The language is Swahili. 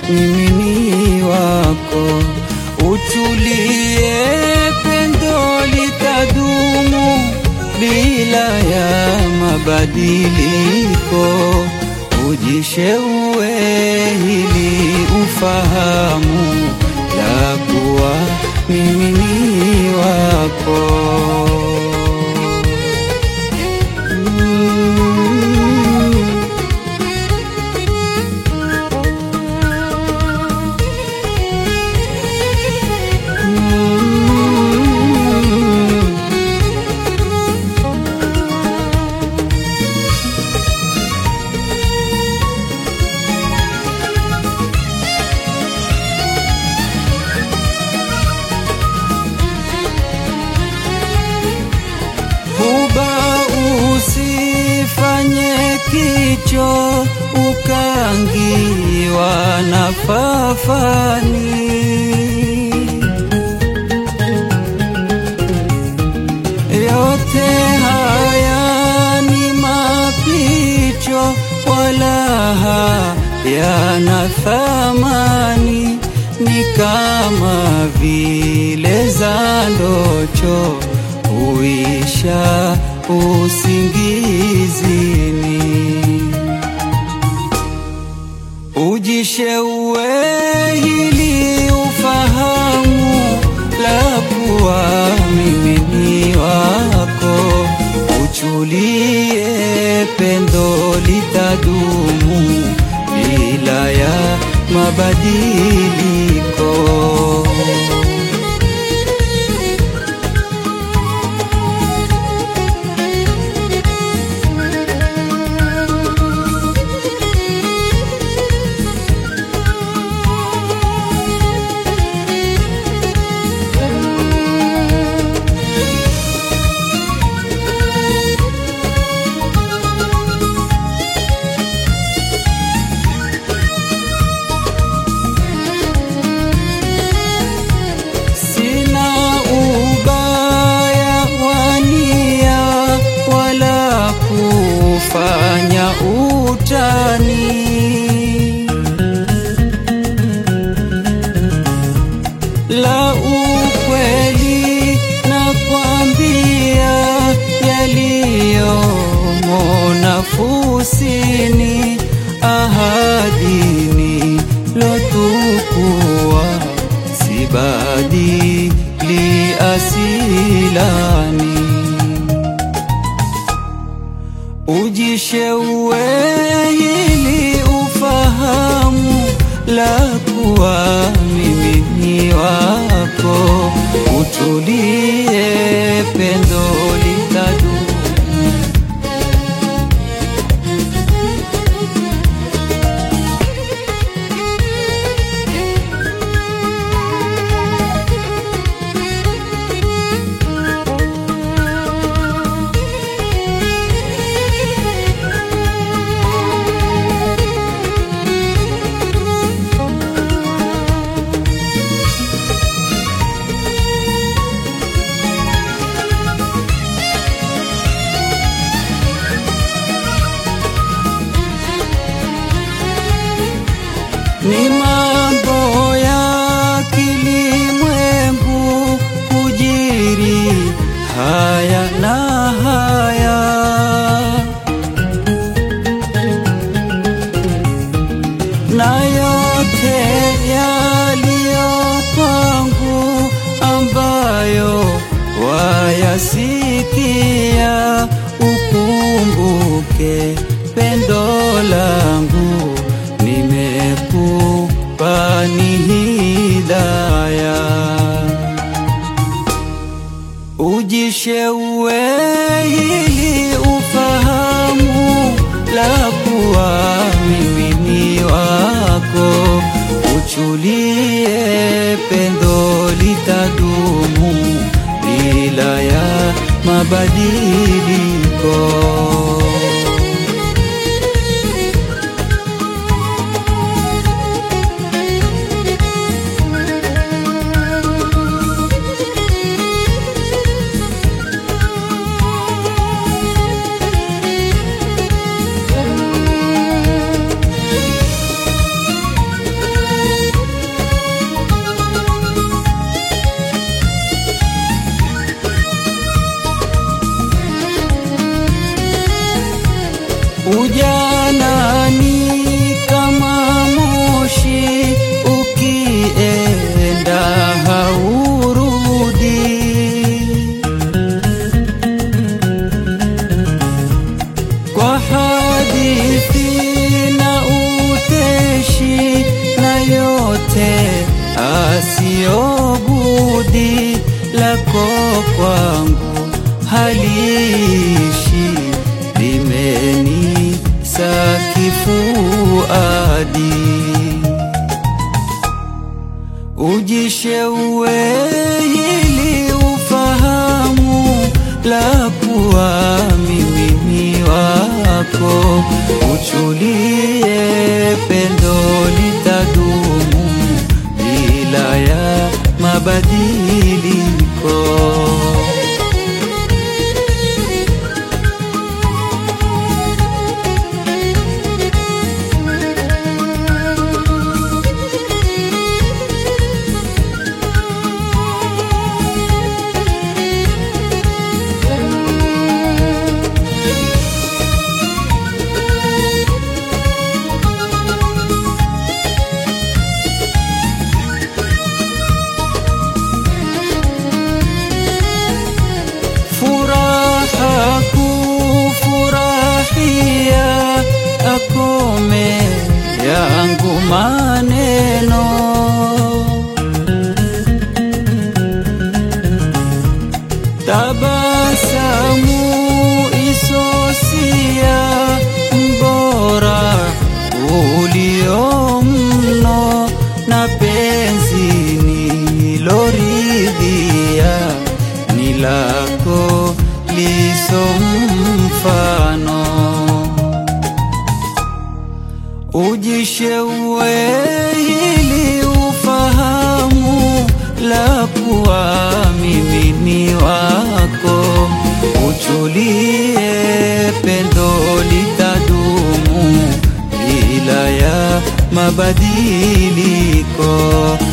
mimi ni wako. Utulie, pendo litadumu bila ya mabadiliko. Ujisheue ili ufahamu la kuwa mimi ni wako. Mm. Mm. Huba usifanye kicho ukangiwa na fafani. Yote haya ni mapicho, wala hayana thamani, ni kama vile za ndocho huisha usingizini. Ujisheue ili ufahamu la kuwa mimi ni wako. Uchulie, pendo litadumu bila ya mabadiliko. Sina ubaya wania wala kufanya utani, la ukweli na kwambia yaliyomo nafusini, ahadini lotukua sibadili asilani. Ujisheue ili ufahamu la kuwa mimi ni wako. Utulie, pendo litadumu ni mambo ya kilimwengu kujiri haya na haya, na yote yaliyo kwangu ambayo wayasikia, ukumbuke pendo langu nimekupa ni hidaya. Ujisheue ili ufahamu la kuwa mimi ni wako. Uchulie, pendo litadumu bila ya mabadiliko. sio budi lako kwangu haliishi limenisa kifuadi ujisheue hili ufahamu la kuwa mimi ni wako, uchulie pendo litadumu bila ya mabadiliko. furaha kufurahia akome yangu maneno tabasamu isosia mbora ulio mno na penzi niloridhia ni lako liso mfano ujisheue hili ufahamu la kuwa mimi ni wako uchulie pendo litadumu bila ya mabadiliko